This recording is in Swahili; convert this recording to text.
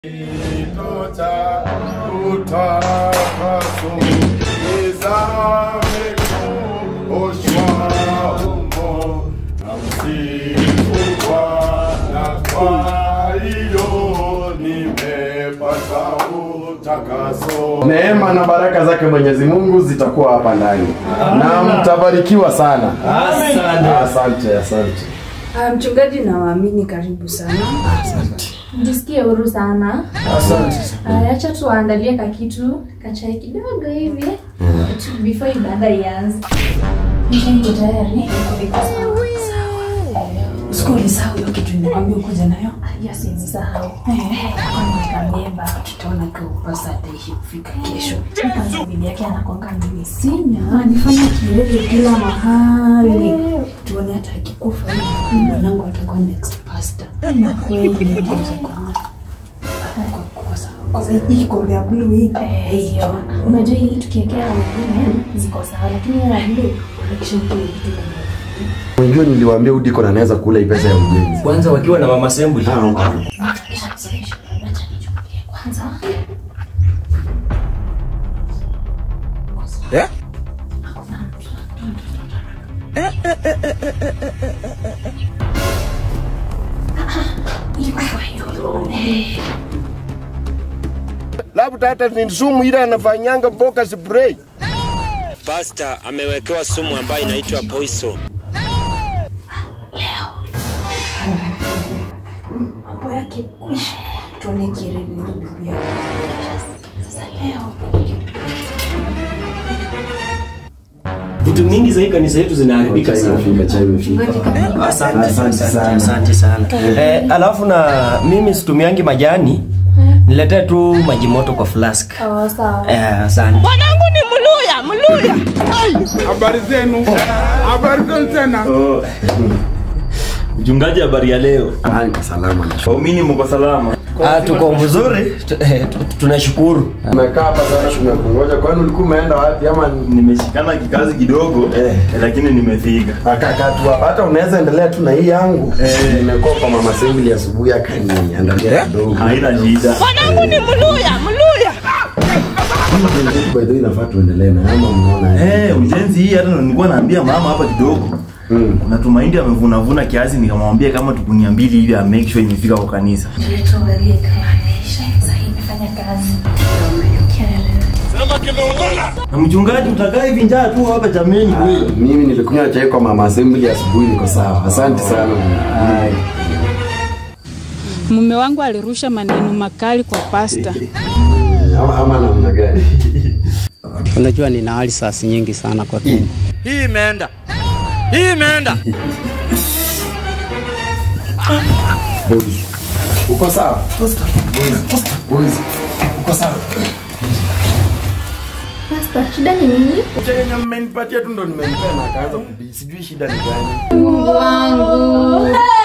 Tota utakaso nizame kuoshwa humo na msifu Bwana, kwa hiyo nimepata utakaso. Neema na baraka zake Mwenyezi Mungu zitakuwa hapa ndani na mtabarikiwa sana. Asante, asante. Ah, mchungaji na waamini karibu sana. Jisikie huru sana. Asante. Aya, Acha tuwaandalie kakitu kachai kidogo hivi Tu- before ibada ianze. Niko tayari. Siku ulisahau hiyo kitu nimekwambia ukuja nayo. Ya siwezi sahau. Kabeba tutaona kwa pasa ataishi kufika kesho. Kwanza bibi yake anakwanga mimi sinya. Anifanya kilele kila mahali. Tuone hata akikufa hivi mwanangu atakuwa next pastor. Na kweli ndio kwa kwa sababu kwa sababu hii kombe ya blue hii. Eh, hiyo. Unajua hii tukiwekea wengine ziko sawa lakini ya blue Kisha kile kitu kama Unajua niliwaambia Udiko na anaweza kula hii pesa ya ujenzi. kwanza wakiwa na mama Sembuli. Acha nichukue kwanza. Labda hata ni sumu ile anafanyanga mboga spray. Pasta amewekewa sumu ambayo inaitwa poison. mambo yake kwisha. Tuone kirele ndio bibi yake. Sasa leo Vitu mingi za hii kanisa yetu zinaharibika sana. chai imefika. Asante, Asante asante sana. asante sana. Eh, alafu na mimi situmiangi majani, niletee tu maji moto kwa flask. Sawa sawa. Eh, asante. Habari zenu? Habari zenu tena? Mchungaji, habari ya leo? Ah, niko salama na Waumini mko salama? Ah, tuko vizuri, tu- eh, tu- tunashukuru. Umekaa hapa sana tumekungoja. Kwani ulikuwa umeenda wapi ama ni- Nimeshikana kikazi kidogo Eh. lakini nimefika. akakaa tu hapa? Hata unaweza endelea tu na hii yangu. Eh. Nimekuwa kwa mama Sembuli asubuhi akaniandalia kidogo. Haina shida. By the way, inafaa tuendelee na ama mnaona aje? Eh, ujenzi hii hata nilikuwa naambia mama hapa kidogo. Mm. Kuna tumaindi amevunavuna kiasi nikamwambia kama tukunia mbili ili a make sure imefika kwa kanisa. Tuangalie kama anaisha. Sasa imefanya kazi. Na mchungaji utakaa hivi njaa tu hapa jameni kweli. Mimi nilikunywa chai kwa mama Assembly asubuhi, niko sawa. Asante sana. Mume wangu alirusha maneno makali kwa pasta. Ama, ama namna gani? Unajua nina hali sasi nyingi sana kwa tumbo. Hii imeenda. Hii imeenda. Boys. Uko sawa? Boys. Boys. Uko sawa? Pasta, shida ni nini? Chenye mmenipatia tu ndo nimempea na akaanza kubii. Sijui shida ni gani. Mungu wangu.